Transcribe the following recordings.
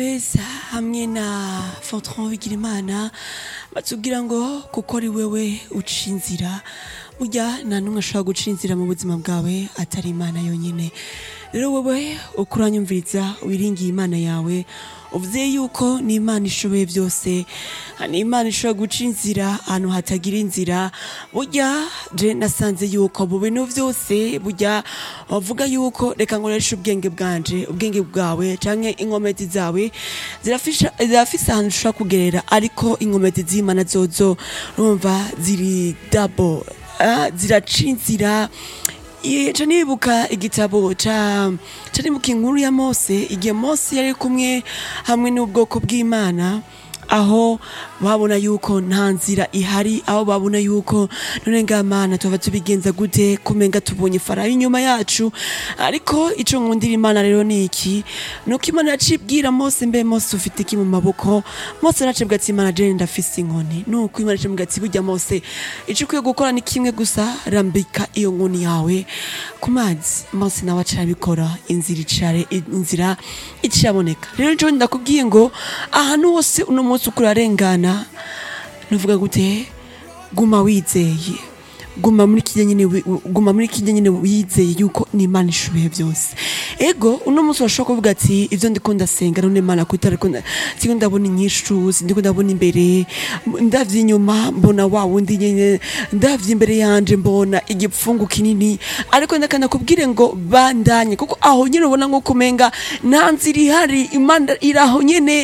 beza hamwe na Fortran Bigirimana batubwira ngo kuko ari wewe uca inzira burya nta n'umwe ashobora guca inzira mu buzima bwawe atari imana yonyine rero wewe uko uranyumviriza wiringiye imana yawe uvuze yuko ni imana ishoboye byose ni imana ishobora guca inzira ahantu hatagira inzira burya je nasanze yuko mu bintu byose burya bavuga yuko reka nkoreshe ubwenge bwanje ubwenge bwawe canke inkomezi zawe zirafisha zirafise ahantu ushobora kugerera ariko inkomezi z'imana zozo urumva ziri double ah, ziraca inzira Ica nibuka igitabo ca ca nibuka inkuru ya Mose igihe Mose yari kumwe hamwe n'ubwoko bw'Imana aho babona yuko nta nzira ihari aho babona yuko none ngamana tuba tubigenza gute kumenga tubonye farawo inyuma yacu ariko ico nkundira imana rero ni iki nuko imana yacibwira Mose mbe Mose ufite iki mu maboko Mose nacibwa ati imana je ndafise inkoni nuko imana yacibwa ati burya Mose ico ukwiye gukora ni kimwe gusa rambika iyo nkoni yawe ku mazi Mose nawe acarabikora inzira icare inzira iciraboneka rero jo ndakubwiye ngo ahantu hose uno munsi uko urarengana nuvuga gute guma wizeye guma muri kijya nyine wi- guma muri kijya nyine wizeye yuko ni imana ishoboye byose ego uno munsi urashobora kuvuga ati ivyo ndiko ndasenga none imana kuko ariko siko ndabona inyishu sindiko ndabona imbere ndavye inyuma mbona wa wundi nyene ndavye imbere yanje mbona igipfungu kinini ariko ndakana kubwire ngo bandanye kuko aho nyene ubona nko kumenga nta nzira ihari imana iraho nyene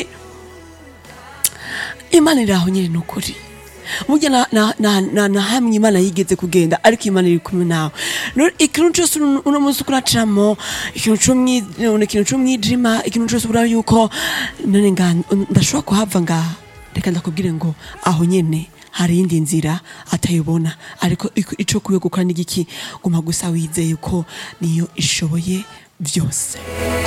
imana iri aho nyine ni ukuri burya na- na- na- na na hamwe imana yigeze kugenda ariko imana iri kumwe nawe Rero ikintu cyose uno uno munsi uko uracamo ikintu c'umwi- none ikintu c'umwijima ikintu cyose ubura yuko none nga ndashobora kuhava ngaha reka ndakubwire ngo aho nyene hari iyindi nzira atayibona ariko iko- ico kuwe gukora n'igiki guma gusa wizeye ko niyo ishoboye byose